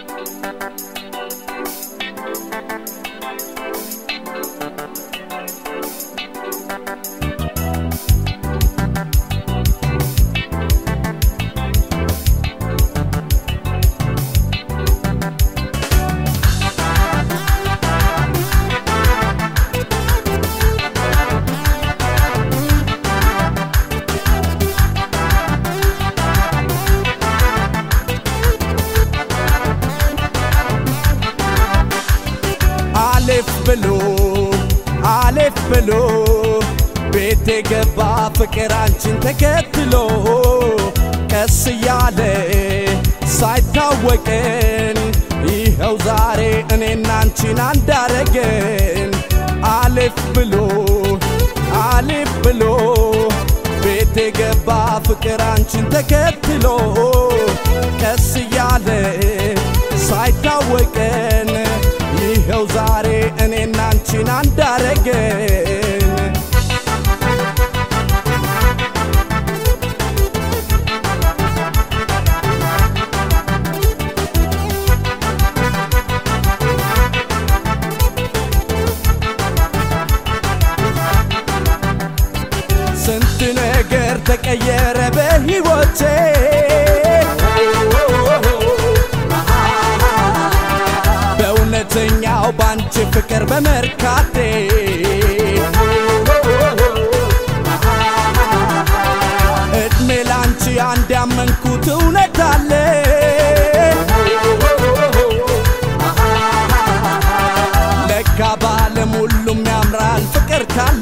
አሌፍ ብሎ አሌፍ ብሎ ቤት የገባ ፍቅር አንቺን ተከትሎ ቀስ እያለ ሳይታወቀን ይኸው ዛሬ እኔና አንቺን አንዳረገን አሌፍ ብሎ አሌፍ ብሎ ቤት የገባ ፍቅር አንቺን ተከትሎ ቀስ እያለ ሳይታወቀን ይኸው ዛሬ እኔና አንቺን አንዳረገን ስንት ነገር ተቀየረ በሕይወቴ በእውነተኛው ባንቺ ፍቅር በመርካቴ እድሜ ላንቺ አንድ ያመንኩት እውነት አለ ለካ በዓለም ሁሉም ያምራል ፍቅር ካለ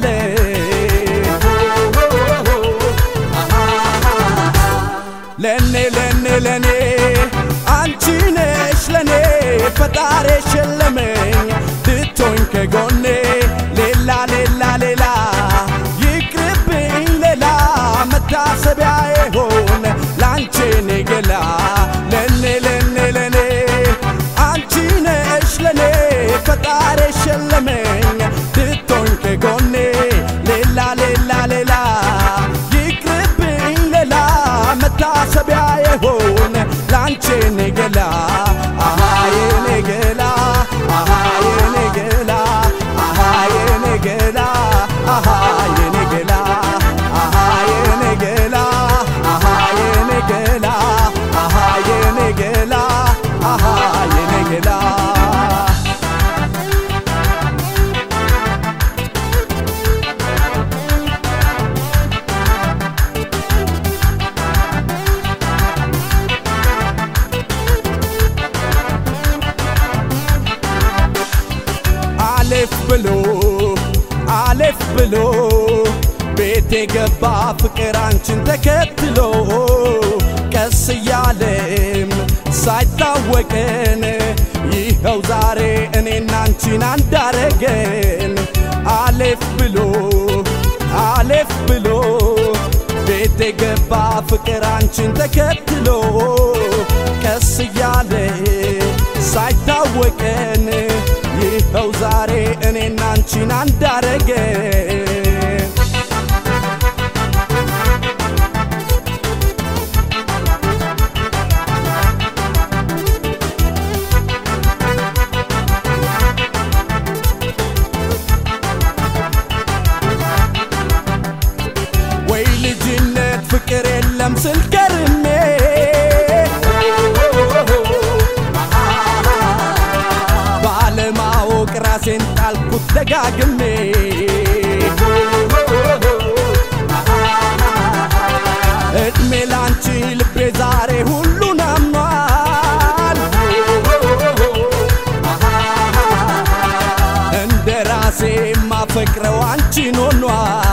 ለኔ ለኔ ለኔ አንቺ ነሽ ለኔ ፈጣሪ ሸለመኝ ትቶኝ ከጎኔ ሌላ ሌላ ሌላ ይቅርብኝ ሌላ መታሰቢያ ይሆን ላንቺ እኔ ገላ ለኔ ለኔ ለኔ አንቺ ነሽ ለኔ ፈጣሪ ሸለመኝ ትቶኝ ከጎኔ ሌላ ሌላ ሌላ ይቅርብኝ ሌላ መታሰቢያ ይሆን ላንቺ እኔ ገላ አሃ የኔ ገላ አሃ የኔ ገላ አሃ የኔ ገላ አሃ የኔ ገላ አሃ የኔ ገላ አሃ የኔ ገላ አሃ የኔ ገላ አሃ የኔ ገላ አሌፍ ብሎ አሌፍ ብሎ ቤት የገባ ፍቅር አንቺን ተከትሎ ቀስ እያለም ሳይታወቀን ይኸው ዛሬ እኔና አንቺን አንዳረገን አሌፍ ብሎ አሌፍ ብሎ ቤት የገባ ፍቅር አንቺን ተከትሎ ቀስ እያለ ሳይታወቀን ይኸው ዛሬ እኔና አንቺን አንዳረገን ወይ ልጅነት ፍቅር የለም ስል ከርሜ ባለማወቅ ራሴን ጣልኩት ደጋግሜ እድሜ ላንቺ ልቤ ዛሬ ሁሉን አምኗል እንደ ራሴ ማፈቅረው አንቺን ሆኗል